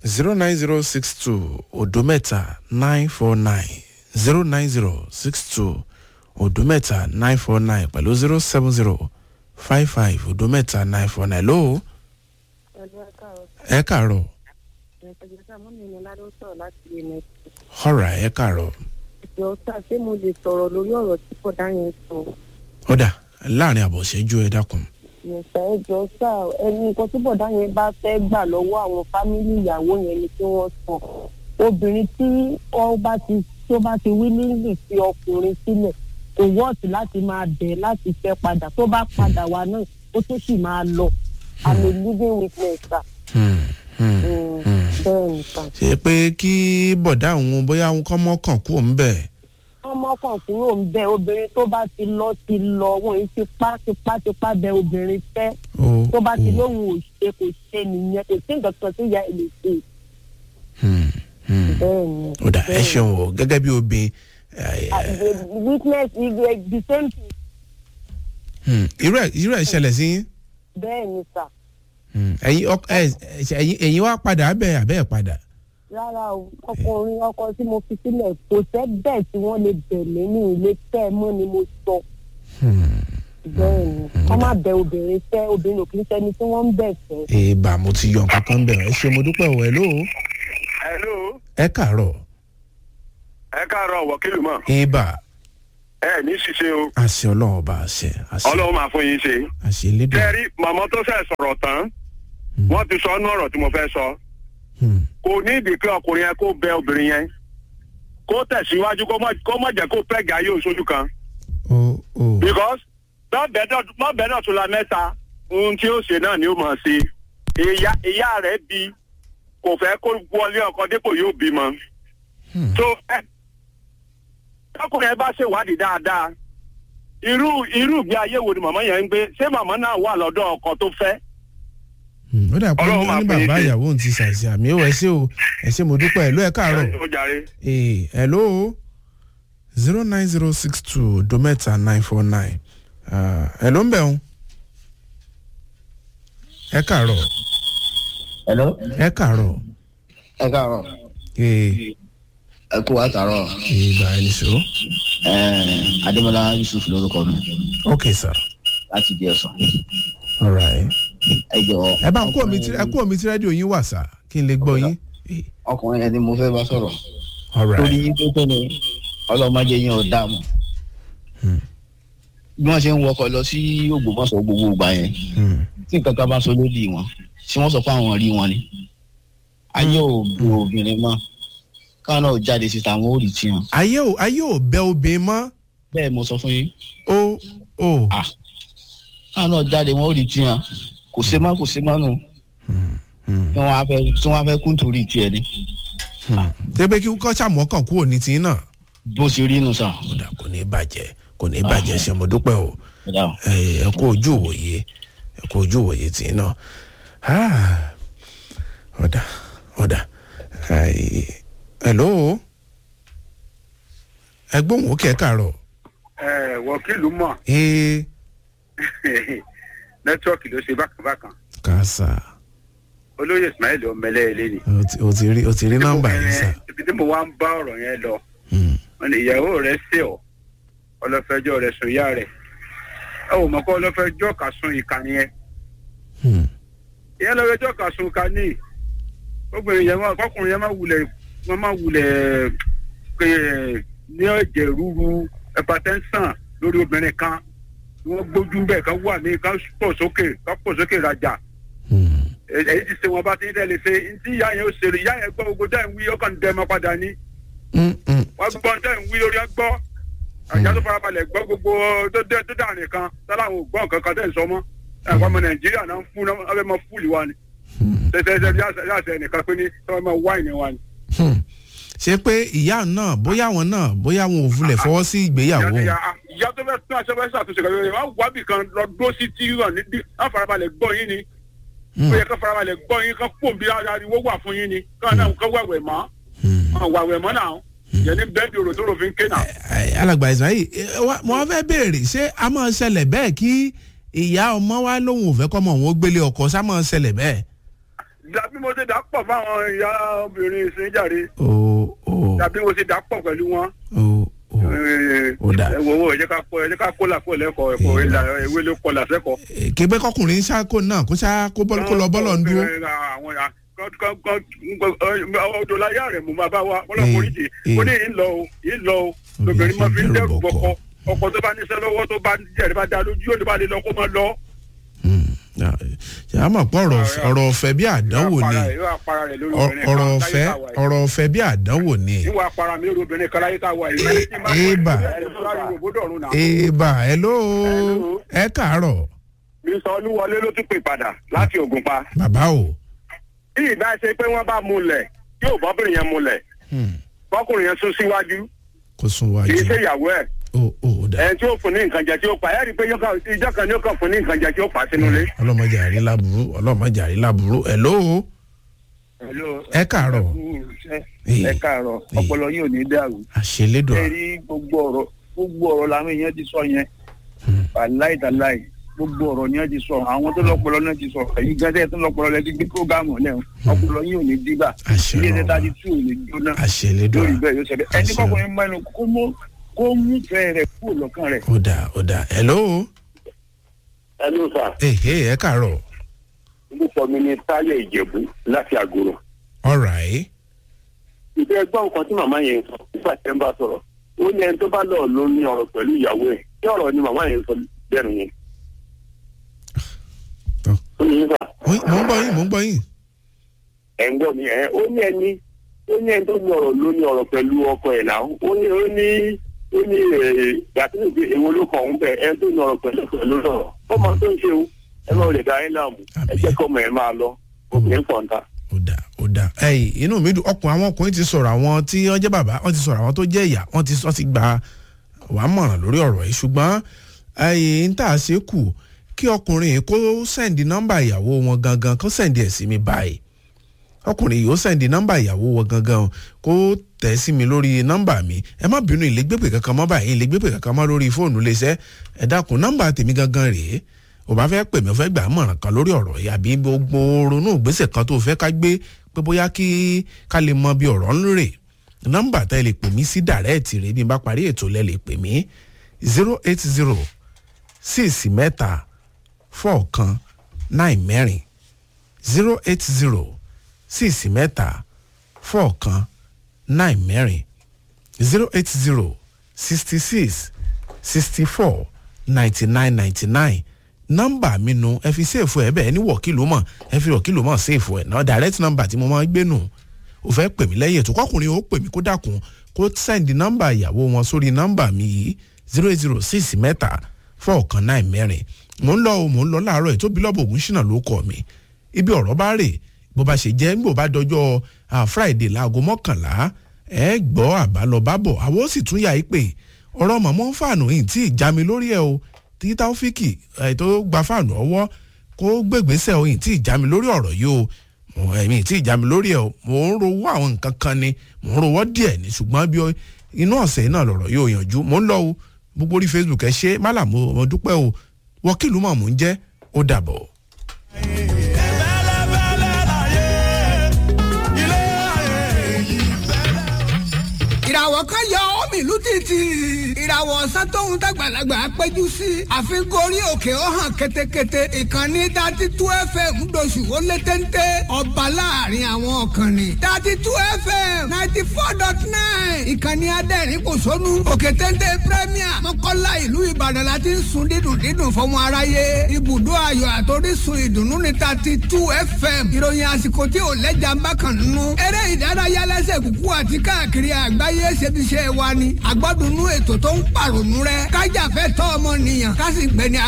zero nine zero six two odo mẹ́ta nine four nine zero nine zero six two odo mẹ́ta nine four nine pẹ̀lú zero seven zero five five odo mẹ́ta nine four nine lóò ẹ kàárọ̀ ọ̀rà ẹ kàárọ̀ ìjọ sá ṣé mo lè sọ̀rọ̀ lórí ọ̀rọ̀ tí kọ̀dá yẹn sọ ọ̀dà láàrin àbọ̀ṣẹ́jú ẹ dákun. yẹ̀sà ẹjọ́ sá ẹni nǹkan tí bọ̀dá yẹn bá fẹ́ gbà lọ́wọ́ àwọn fámìlì ìyàwó yẹn ni kí wọ́n sọ obìnrin tí ó bá ti tó bá ti wílíǹgì fi ọkùnrin sílẹ̀ kò wọ́ọ̀tì láti máa bẹ̀ láti fẹ́ padà tó bá padà wá náà ó tún sì máa lọ i'm a living witness sir. Hmm, hmm. Mm, bẹ́ẹ̀ ni sir. ṣe pé kí bọ̀dá òun bóyá òun kọ́ mọ́kàn kú òun bẹ̀. ọmọ kan kúrò ń bẹ obìnrin tó bá ti lọ ti lọ wọn yìí tipá tipá tipá bẹ obìnrin fẹ́ ó tó bá ti ó, lóhùn ò ṣe kò ṣe nìyẹn kò sí nǹkan kan tí ìyá ẹ lè ṣe hmm, hmm. bẹ́ẹ̀ ni. ọ̀dà ẹ bẹ́ẹ̀ ni. ṣeun o gẹ́gẹ́ bí obìnrin Ah, the witness is the- the same thing Hmm, irú ẹ̀ irú ẹ̀ ṣẹlẹ̀ sí yín. bẹ́ẹ̀ ni sà Hmm, ẹ̀yin ọk- ẹ- ẹ- ẹ̀yin ẹ̀yin wá padà abẹ́ abẹ́ ẹ̀ padà. rárá o ọkùnrin ọkọ tí mo fi sílẹ̀ kò sẹ́ bẹ́ẹ̀ tí wọ́n lè bẹ̀lẹ́ ní ilé tẹ́ ẹ mọ́ ni mo sọ Hmm, bẹ́ẹ̀ ni wọ́n má bẹ obìnrin fẹ́ obìnrin ò kì í ṣẹni tí wọ́n ń bẹ̀ fẹ́. èèbà mo ti yọ nǹkan kan bẹ̀rẹ̀ ẹ ṣe mo dúpẹ́ o ẹ̀ ló hello ẹ kàárọ̀ ẹ káàárọ̀ wọ́kìlù mọ̀ èèbà ẹ ní ṣiṣẹ́ o àṣẹ ọlọ́run ọba àṣẹ àṣẹ ọlọ́run máa fún yín ṣe. àṣẹ lédè. tẹ́rí màmá tó fẹ́ sọ̀rọ̀ tán wọ́n ti sọ ọ́nú ọ̀rọ̀ tí mo fẹ́ sọ Hmm, kò ní ìdí kí ọkùnrin yẹn kó bẹ obìnrin yẹn kó tẹ̀síwájú kó má- kó má jẹ́ kó pẹ́ gà yóò sójú kan ó ó because mọ́bẹ̀ náà tún la mẹ́ta ohun tí ó ṣe náà ni ó mọ̀ sí ìyá ìyá rẹ̀ bí kò fẹ́ kó wọlé ọkọ dépò yóò bímọ. Hmm. so ẹ tọkùnrin ẹ bá ṣèwádìí dáadáa irú irú ìgbé ayé wo ni màmá yẹn ń gbé ṣé màmá náà wà lọ́dọ̀ ọkọ tó fẹ́ Hmm, ó dà pé Ọlọ́run ní máa ní pè é bàbá ṣe. ìyàwó òun ti ṣàṣì àmì ó ẹ ṣe o ẹ ṣe mo dúpẹ́ ẹ̀ ló ẹ káàárọ̀. ó jàre. ee hello zero nine zero six two dometa nine four nine hello ń bẹ̀ ń ẹ kàárọ̀ hello ẹ kàárọ̀ ẹ káàárọ̀ ee ẹ kú àtàárọ̀ ìgbà ẹni ṣó ẹẹ adémọlá yusuf lórúkọ mi ok sir láti di ẹsàn alright ẹ jọ ẹ bá ń kó omi tí ẹ kó omi tí rédíò yín wà sá kí n lè gbọ́ yín Ee, ọkùnrin ẹni mo fẹ́ bá sọ̀rọ̀ alright torí yín tó tó ni ọlọ́mọdé yín ò dààmú Hmm. bí wọ́n ṣe ń wọkọ̀ lọ sí ògbómọ̀ṣọ́ gbogbo ìgbà yẹn Hmm, tí nǹkan kan bá sọ lódì wọn tí wọ́n sọ pé àwọn rí wọn ni ayé ò bu obìnrin mọ́ káwọn náà jáde síta àwọn ò rí tiwọn ayé ò ayé ò bẹ obìnrin mọ́ bẹ́ẹ̀ mo sọ fún yín ó ó ah káwọn náà jáde wọn ò rí tiwọn kò ṣe má kò ṣe má nù Hmm, tí wọ́n á fẹ́ tí wọ́n á fẹ́ kú nítorí tiẹ̀ ni hmm. tẹ́gbẹ́ kí kọ́ sàmọ́kàn kúrò ní tiyín náà bó ṣe rí nù sàn. ó dà kò ní bàjẹ́ kò ní bàjẹ́ ṣe mo dúpẹ́ o. Ẹ dáhùn. ẹ ẹ kú ojú òwòye ẹ kú ojú òwòye tì í náà Ah, ọ̀dà ọ̀dà Ai, hello ẹgbọ́n òkè kàárọ̀ ẹ wọ́kìlù mọ̀ ee nẹ́tíwọ́ọ̀kì ló ṣe bákan-bákan kàásà olóyè ismail ọmọlẹ ilé ni. o ti- o ti rí o ti rí nọ́mbà yìí sà ibi tí mo wá ń bá ọ̀rọ̀ yẹn lọ Hmm, wọn ni ìyàwó rẹ̀ ṣe ọ́ ọlọ́fẹ́jọ́ rẹ̀ sùn ìyá rẹ̀ ẹ ò mọ̀ kó ọlọ́fẹ́jọ́ kà sun ìkànnì yẹn hmm, ìyẹn lọ́fẹ́jọ́ kà sun ìkànnì obìnrin yẹn máa kọkùnrin yẹn máa wulẹ̀ wọ́n máa wulẹ̀ pé ní ẹ̀jẹ̀ rúru hypertension lórí obìnrin kan wọ́n gbójú bẹ́ẹ̀ kan wà ní kan pọ̀ sókè kan pọ̀ sókè rajà hmm, èyí ti ṣe wọn bá ti ń tẹ̀lé ṣe ntí ìyá yẹn ó ṣe rí ìyá yẹn gbọ́ gbogbo dẹ́n wí ọkàn dẹ́ mọ́ padà ní hmm, hmm. wọ́n gbọ́ dẹ́n wí lórí ọgbọ́ àjà tó farabalẹ̀ gbọ́ gbogbo tó dé tó dà nìkan sáláwọn ò gbọ́ nǹkan kan tẹ̀ ń sọ mọ́ ẹ̀kọ́ ọmọ nàìjíríà náà ń fún náà wọ́n fẹ́ mọ fúlì wa ni tẹ́tẹ́tẹ́ bí àṣẹ nìkan pé ní wọ́n mọ wáìnì wa ni. Hmm. ṣé pé ìyá náà bóyá àwọn náà bóyá àwọn ò fúnlẹ̀ fọwọ́ sí ìgbéyàwó ìyá ìyá tó fẹ́ tún aṣọ fẹ́ ṣàtúnṣe kan lórí wọn wábì kan lọ dúró sí tíríwọ̀n nídìí wọ́n farabalẹ̀ gbọ́ yín ni Hmm, ó yẹ kó farabalẹ̀ gbọ́ yín kó pò bí ariwo wà fún yín ni kó náà kó wẹ̀wẹ̀ mọ́ hmm. wọn wàwẹ̀ mọ́ náà yẹn ní bẹ́ẹ̀dì òrò tó rò fi ń ké náà. Ai, alàgbà ismail eh, wa- mo wá fẹ́ béèrè ṣé a máa ṣẹlẹ̀ bẹ́ẹ̀ kí ìyá ọmọ wa lóun ò fẹ́ kọ́ ọmọ òun ó gbélé ọkọ sá máa ṣẹlẹ̀ bẹ́ẹ̀. dàbí mo ṣe dà pọ̀ fáwọn ìyá obìnrin ìsìnjàre o o dàbí mo ṣe dà pọ̀ pẹ̀lú wọn. o o Ó dà. ẹ wo wo ẹ jẹ́ ká kó ẹ jẹ́ ká kó là kó lẹ́kọ̀ọ́ ẹ̀kọ́ Ìlà. ìlà ewé ló kọ làṣẹ́kọ̀ọ́. kébé kọkùnrin ṣáko náà kó ṣá kó bọ́ kó lọ bọ́lọ̀ ń dúró. àwọn ya ọdọ láyé rẹ mú bàbá wa ọlọpàá oríṣi Eh, ó ní yìí ń lọ o yìí ń lọ o lóbìnrin máa fi ń dẹrù bọkọ ọkọ tó bá níṣẹ́ lọ́wọ́ tó bá jẹrìí bá da lójú yóò ní bá lè lọ kó máa lọ. ṣe àmọ̀ pọ̀ ọ̀rọ̀ ọ̀rọ̀ ọ̀fẹ́ bí àdánwò ni yóò apara rẹ lórí Ọ- obìnrin ọ̀rọ̀ kan ọ̀fẹ́ láyé táwa yìí. ọ̀rọ̀ ọ̀fẹ́ bí àdánwò ni. níwọ̀ apara mi lórí obìnrin kan láyé táwa yìí. Ébà. Ébà. èèbà hello Hello. ẹ káàárọ̀ Mr. Olúwọlé ló tún pè padà láti Ògùnpa. bàbá o. bí ìbá ṣe pé wọ́n bá múlẹ̀ yóò bọ́bìnrin yẹn múlẹ̀ Hmm, bọ́kùnrin yẹn sún síwájú kó sún kì í wájú ṣe ìyàwó ẹ̀. o o ò dà ẹni tí ó fún ní nǹkan jẹ tí ó pa ẹ rí i pé yóò kàn- ìjọ kan ni ó kàn fún ní nǹkan jẹ tí ó pa sínú ilé. ọlọ́mọdé àrí láburú ọlọ́mọdé àrí láburú hello ẹ káàárọ̀ ẹ káàárọ̀ ọpọlọ yìí ò ní dàrú àṣelédùn ẹ rí gbogbo ọ̀rọ̀ gbogbo ọ̀rọ̀ làwọn èèyàn ti sọ yẹn wàláì tàláì gbogbo ọ̀rọ̀ ni wọ́n ti sọ àwọn tó lọ́pọlọ náà ti sọ èyí gẹ́gẹ́ tó lọ́pọlọ lẹ́ti gbé prógámù náà ọpọlọ yìí ò ní dìgbà Àṣẹ ilé Ọlọ́run. ẹ̀ta ti tú ò ní jóná àṣelédùn lórí bẹ́ẹ̀ yóò ṣẹlẹ̀ ẹni Àṣẹ. kọkùnrin mẹ́nu kó mú kó mú fẹ́ rẹ̀ kúrò lọ́kàn rẹ̀. ó dà ó dà hello ẹnu sà ehe ẹ káàárọ̀ orúkọ mi ni táyọ̀ ìjẹ̀bú láti àgòrò. alright ìfẹ́ gbọ́ nǹkan tí màmá yẹn sọ nígbà tí ẹ ń bá sọ̀rọ̀ ó ní ẹni tó bá lọ ló ní ọ̀rọ̀ pẹ̀lú ìyàwó ẹ̀ kí ọ̀rọ̀ ni màmá yẹn sọ bẹ́ẹ̀ yẹn. Tọ́. ó ní sà Oyin, mò ń gbọ́ yín mò ń gbọ́ yín ẹ̀ ń gbọ́ mi ẹ̀ ó ní ẹni ó ní ẹni tó ní ọ̀rọ̀ ló ní ọ̀rọ̀ pẹ̀lú ọkọ ẹ̀ náà ó ní ó ní ó ní gbàtúndì pé èwo ló kàn ń bẹ̀ ẹni tó ní ọ̀rọ̀ pẹ̀lú pẹ̀lú lọ́rọ̀ ó máa tó ń ṣe o ẹ máa lè dá ẹ láàmú ẹ jẹ́ kọ́ ọmọ ẹ máa lọ obìnrin pọ̀ǹta. ó dà ó dà ẹyìn inú mi dùn ọkùnrin àwọn ọkùnrin ti sọ̀rọ̀ àwọn tí wọ́n jẹ́ bàbá wọ́n ti sọ̀rọ̀ àwọn tó jẹ́ ìyá wọ́n ti wọ́n ti gba wàá mọ̀ràn lórí ọ̀rọ̀ yìí ṣùgbọ́n ẹyìn ń tà ṣe kù kí ọkùnrin yìí kó sẹ́ǹdì nọ́mbà ìyàwó wọn gangan kó sẹ́ǹdì ẹ̀ sí mi báyìí ọkùnrin yìí ó sẹ́ǹdì nọ́mbà ìyàwó wọn gangan kó tẹ̀ sí mi lórí nọ́mbà mi ẹ má bínú ìlégbèpè kankan mọ́ báyìí ìlégbèpè kankan mọ́ lórí fóònù léṣẹ́ ẹ dákun nọ́mbà tèmi gangan rèé ò bá fẹ́ pè mí ó fẹ́ gbà á mọ̀ràn kan lórí ọ̀rọ̀ yìí àbí gbogbo ronú ìgbésẹ̀ kan tó fẹ́ ká gbé pé bóyá kí ká lè mọ bí ọ̀rọ̀ ń rè nọ́mbà tá ẹ lè pè mí sí dàrẹ́ẹ̀tì rẹ bí n bá parí ètò lẹ lè pè mí zero eight zero six mẹ́ta four kan nine mẹ́rin zero eight zero six mẹ́ta four kan nine mẹ́rin zero eight zero sixty six sixty four ninety nine ninety nine nọ́mbà mi nu ẹ fi ṣèfù ẹ bẹ́ẹ̀ ní wọ̀kìlú mọ̀ ẹ fi wọ̀kìlú mọ̀ ṣèfù ẹ̀ náà direct number tí mo máa ń gbé nù ò fẹ́ pè mí lẹ́yìn ètò kọkùnrin ó pè mí kó dàkún kó sẹ́ndì nọ́mbà ìyàwó wọn sórí nọ́mbà mi yìí zero eight zero six mẹ́ta four kan nine mẹ́rin mò ń lọ o mò ń lọ láàárọ̀ ètò bílọ̀bù ògùn ṣìnà ló kọ̀ mí ibi ọ̀rọ̀ bá rè bó bá ṣe jẹ́ bó bá dọjọ́ ah, friday láago mọ́kànlá ẹ gbọ́ àbálọbábọ̀ àwọn ó sì tún yà í pé ọ̀rọ̀ mọ̀mọ́ fàánù yìí tí ìjà mi lórí ẹ̀ o tí táwọ́fíkì ẹ̀ tó gba fàánù ọwọ́ kó gbègbèsè o yìí tí ìjà mi lórí ọ̀rọ̀ yìí o mo ẹ̀mí tí ìjà mi lórí ẹ̀ o mò ń rowó àwọn nǹkan kan ni mò ń rowó díẹ̀ ni ṣùgbọ́n bí o- inú ọ̀sẹ̀ náà lọ̀rọ̀ yóò yànjú mò ń lọ o gbogbo orí facebook ẹ ṣe málàmú mo dúpẹ́ o wọ́kìlú mọ̀ mò ń jẹ́ ó dàbọ̀. ìràwọ̀ kan yọ omi ìlú títì ìràwọ̀ ọ̀sán tóun dàgbàlagbà péjú sí àfikún orí òkè ó hàn ketekete ìkànnì dati tú fm ńdọ̀sù ó lé téńté ọba láàrin àwọn ọ̀kànnì dati tú fm ninety four dot nine ìkànnì adẹ́rìn kò sónú òkè téńté premier mọ́kànlá ìlú ìbàdàn la ti ń sun dídùn dídùn fọmọ aráyé ibùdó ayọ̀ àtòrísun ìdùnnú ní dati tú fm ìròyìn àsìkò tí ò lẹ́jà ń bá kàn nínú eré ìdárayá lẹ́sẹ̀ kúkú àti káàkiri àgbáyé ṣebiṣẹ́ wa ni àgbọ́dúnú ètò tó ń pàrònú rẹ kájàfẹ́ tọ́ ọmọ nìyàn ká sì gbẹni